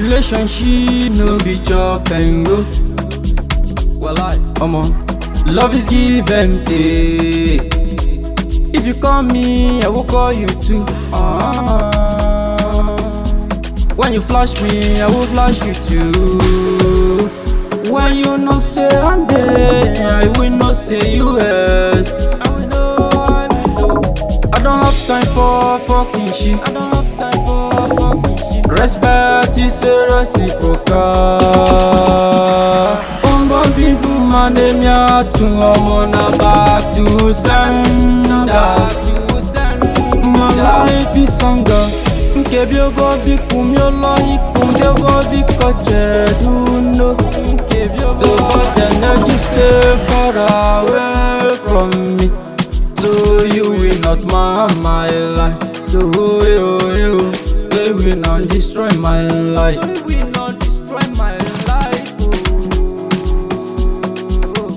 Relationship no be chop and go. Well, I, omo, love is give and take. If you call me, I will call you too. Ah. When you flash me, I will flash you too. When you know say I'm there, I will not say you yes. I will know, I will know. I don't have time for fucking shit. I don't have time for fucking shit. Respect is a reciprocal. Umbo bibu mane miatu omo na back to sender. My life is stronger. Nkebi ogo bi kumi olo iku nkebi ogo bi koche duno. Nkebi ogo the bad energy stay far away from me. So you will not mar my life. So you, you, they will not destroy my life. They will not destroy my life. Oh.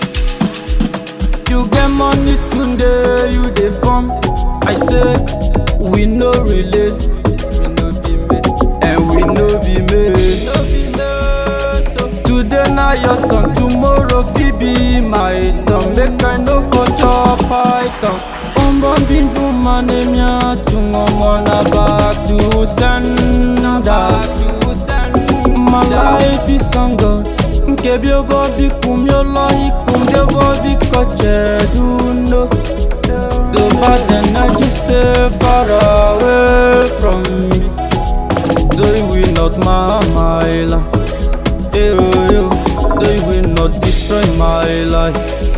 You get money today, you dey form. I say we no relate, we no be made, and we no be made. No be made. oh. Today na your turn, tomorrow fit be my turn. Make I no go chop python. Umbo bindu mane miatu ngomo na back to sender. My life is stronger. Nkebi ogo bi kumi olo iku nkebi ogo bi koche duno. The bad energy stay far away from me. They will not mar my life. Hey, oh, yo. They will not destroy my life.